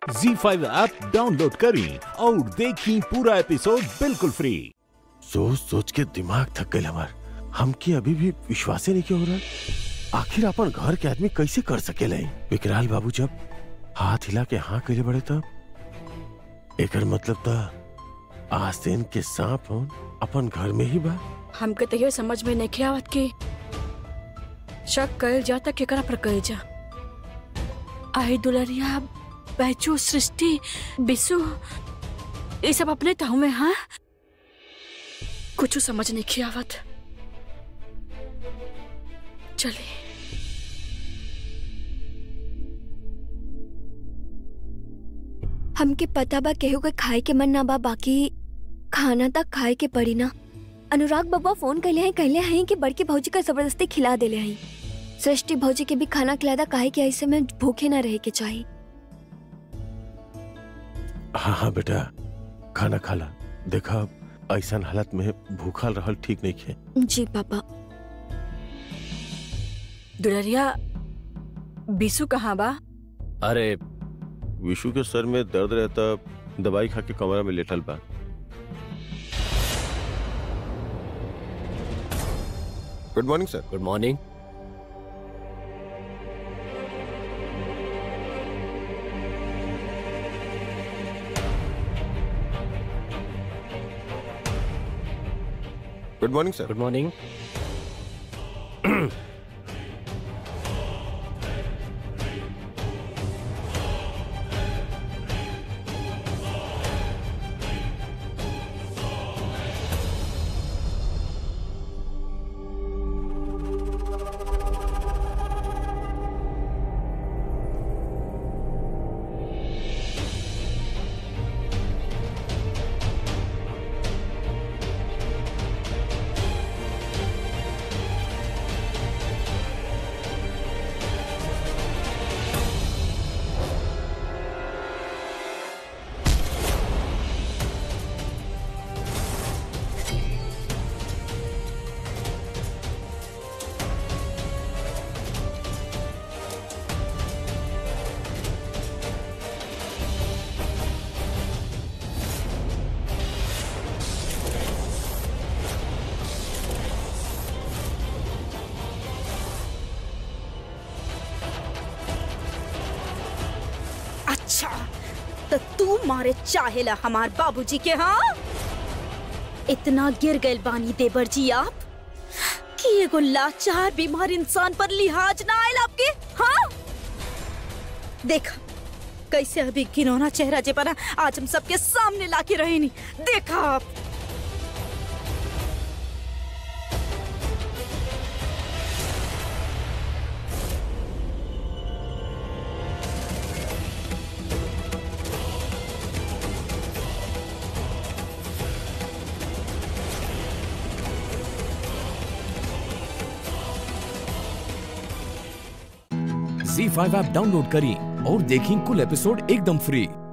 जी five app download करें और देखें पूरा एपिसोड बिल्कुल फ्री सोच सोच के दिमाग थक गए हमार हमके अभी भी विश्वास नहीं हो रहा आखिर अपन घर के आदमी कैसे कर सकेला ई? विकराल बाबू जब हाथ हिला के हाँ कैले बड़े तब एकर मतलब था आस्तीन के सांप होन अपन घर में ही बा हमके तो ये समझ में नहीं आवत कि शक कल जाता केकरा पर कल जा आई दुलरिया बैचू सृष्टि बिसु ये सब अपने ताऊ में हाँ कुछ समझ नहीं आवत चलिए हमके पता बा केहू के खाए के मन ना बा बाकी खाना तक खाए के पड़ी ना अनुराग बब्बा फोन कैले हैं कहले हैं कि बड़की भौजी का जबरदस्ती खिला देले हैं सृष्टि भौजी के भी खाना खिलादा काहे कि ऐसे में भूखे ना रहे के चाहिए हाँ हाँ बेटा खाना खाला देखा ऐसा हालत में भूखल रहल ठीक नहीं खे जी पापा दुलरिया बिसु कहाँ बा अरे विशु के सर में दर्द रहता दवाई खा के कमरा में लेटल बा good morning sir good morning good morning sir good morning अच्छा तो तू मारे चाहेला हमार बाबूजी के हाँ इतना गिर गए बानी देवर जी आप कि एगो लाचार बीमार इंसान पर लिहाज ना आयल आपके हाँ देखा कैसे अभी घिनौना चेहरा जे बना आज हम सबके सामने लाके रहे नहीं देखा आप जी फाइव ऐप डाउनलोड करें और देखें कुल एपिसोड एकदम फ्री